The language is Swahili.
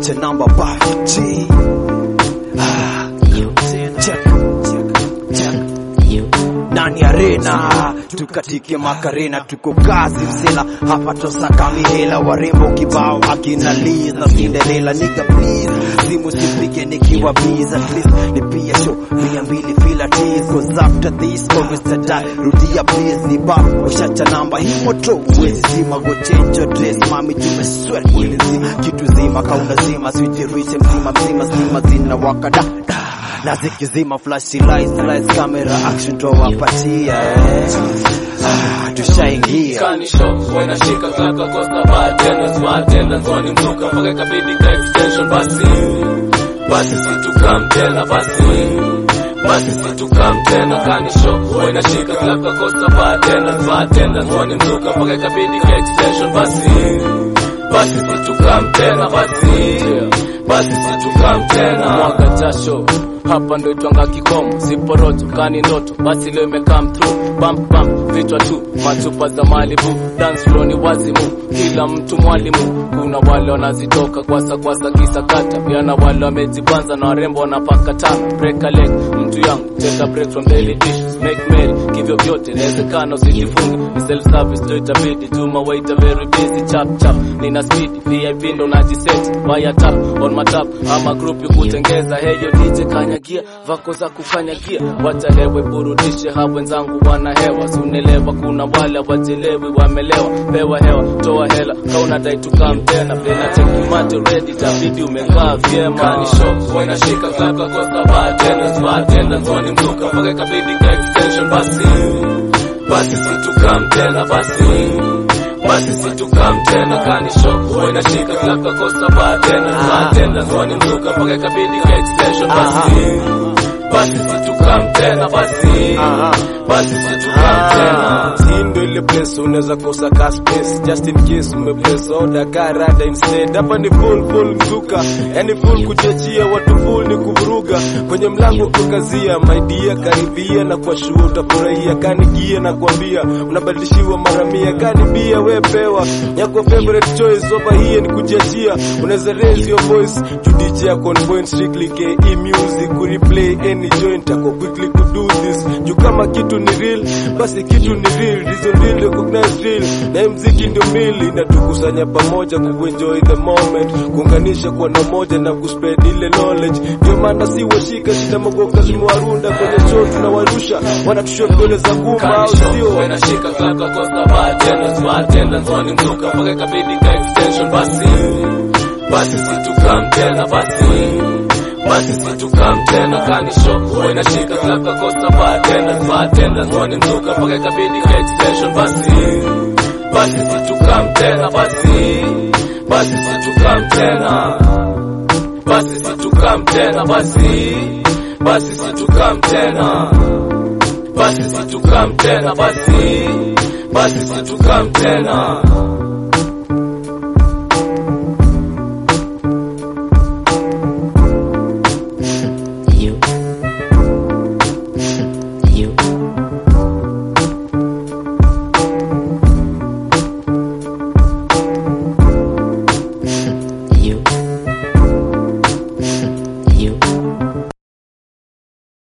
wacha namba baji ah, check, check. Nani arena tukatike makarena tuko kazi msela hapa tosaka mihela warembo kibao akina Liz na Cinderella nigga please simu sipige nikiwa busy at least nipia show mia mbili fila tease cause after this always to die rudia please ni ba ushacha namba hii moto uwezi zima go change your dress mami tume sweat mwili nzima kitu zima kauna zima switch riche mzima mzima zima zina wakada na zikizima flash lights lights camera action tuwapatia eh. ah, tushaingia kanisho wanashika klaka kosta bartenders bartenders wani mzuka mpaka ikabidi ka extension basi basi situkam tena basi basi situkam tena kanisho wanashika klaka kosta bartenders bartenders wani mzuka mpaka ikabidi ka extension basi basi situkam tena basi basi situkam tena mwaga jasho hapa ndo itwanga kikomo siporoto kani ndoto basi leo imekam through bump bump vichwa tu machupa za malibu dance floor ni wazimu kila mtu mwalimu kuna wale wanazitoka kwasa kwasa kisakata pia na wale wamejibanza na warembo wanapaka tano break a leg mtu yangu take a break from daily dishes make merry kivyo vyote inawezekana usijifunge ni self service ndo itabidi tuma waiter very busy chap chap nina speed VIP ndo najiset wire tap on my tap ama group yukutengeza heyo DJ kanyagia vako za kukanyagia wachalewe burudishe hao wenzangu wana hewa sunelewa kuna wale wachelewi wamelewa pewa hewa toa hela kauna dai tukam tena plena chekimato ready tabidi umekaa vyema kanisho wanashika klaka kosta bartenders bartenders wani mzuka mpaka ikabidi ka extension basi basi situkam tena basi basi situkam tena kanisho wanashika klaka kosta bartenders bartenders wani mzuka mpaka ikabidi ka extension basi basi situkam tena basi basi situkam tena hii ndo ile place unaweza kosa ka space just in case umeplace order ka rada instead hapa ni full full mzuka yani full kujiachia watu full ni kuvuruga kwenye mlango kukazia my dear karibia na kwa shua utafurahia kanigia na kuambia unabadilishiwa mara mia kanibia we pewa yako favorite choice over here ni kujiachia unaweza raise your voice judiji yako on point strictly ke music ku replay any joint ako quickly ku do this juu kama kitu ni real basi kitu ni real reason real recognize real na hii mziki ndio mili inatukusanya pamoja kuenjoy the moment kuunganisha kwa na moja na kuspread ile knowledge ndio maana si washika shida magoka zimewarunda kwenye show tunawarusha wanatushow vidole za gumba au sio wanashika klaka kosta bartenders bartenders wani mzuka mpaka ikabidi ka extension basi basi situkam tena basi basi situkam tena kanisho wanashika klaka kosta bartenders bartenders wani mzuka mpaka ikabidi ka extension basi basi situkam tena basi basi situkam tena basi situkam tena basi basi situkam tena basi situkam tena basi basi situkam tena